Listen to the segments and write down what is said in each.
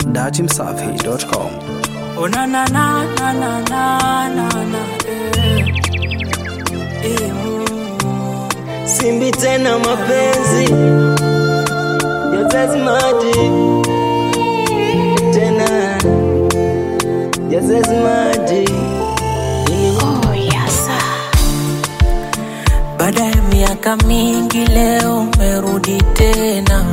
datimsafi.com. Oh na na na na na na na na eh. Eh, mm. Simbi tena mapenzi yote maji tena yote maji Baada ya miaka mingi leo umerudi tena,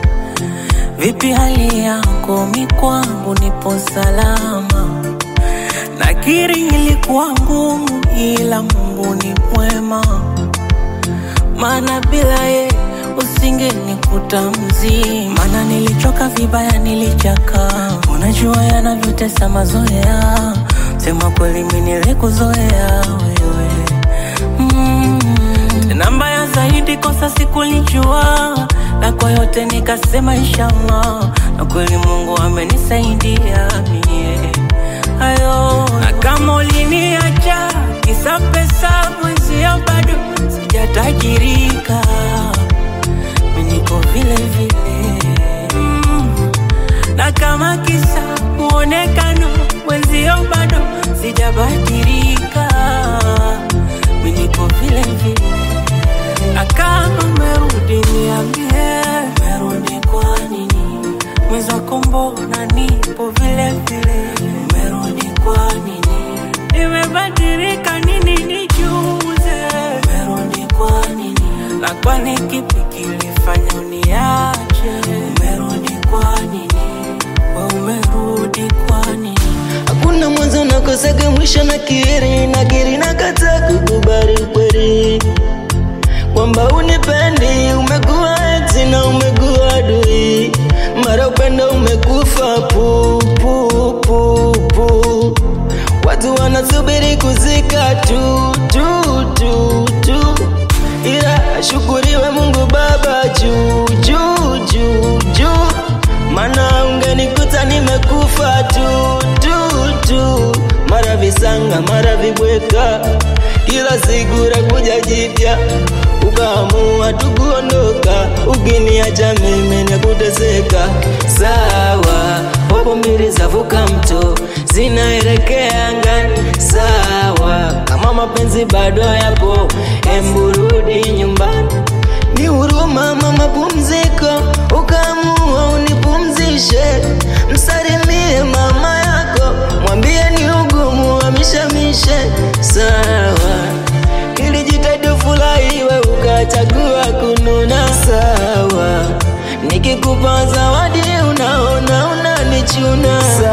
vipi hali yako? Mi kwangu nipo salama, nakiri ilikuwa ngumu, ila Mungu ni mwema, maana bila ye usingenikuta mzima, maana nilichoka vibaya, nilichaka. Unajua yanavyotesa mazoea, sema kweli mi nilikuzoea wewe mm. Na mbaya zaidi kosa sikulijua, na kwa yote nikasema inshallah, na kweli Mungu amenisaidia mie ayo. Na kama uliniacha kisa pesa, mwenzio bado sijatajirika, mi niko vile vile mm. Na kama kisa muonekano, mwenzio bado sijabadilika, mi niko vile vile na kama umerudi niambie, umerudi kwa nini? Mwenzako mbona nipo vile vile, umerudi kwa nini? Nimebadilika nini nijuze, umerudi kwa nini? Na kwani kipi kilifanya uniache, umerudi kwa nini? We umerudi kwa nini? hakuna mwanzo nakosaga mwisho na kiri na kiri na kata kukubali kweli kwamba unipendi umekuwa eti na umekuwa adui mara upendo umekufa pu, pu, pu, pu. watu wanasubiri kuzika tu tu tu tu ila ashukuriwe mungu baba juu juu juu juu mana ungenikuta nimekufa tu tu tu mara visanga mara vibweka kila siku rakuja jipya ukaamua tukuondoka ukiniacha mimi nakuteseka sawa popo mbili zavuka mto zinaelekea angani sawa kama mapenzi bado yapo emburudi nyumbani ni huruma mama pumziko ukaamua unipumzishe msalimie mama yako mwambie ni ugumu amishamishe sawa ilijitahidi furahiwe ukachagua kununa sawa nikikupa zawadi unaona unanichuna sawa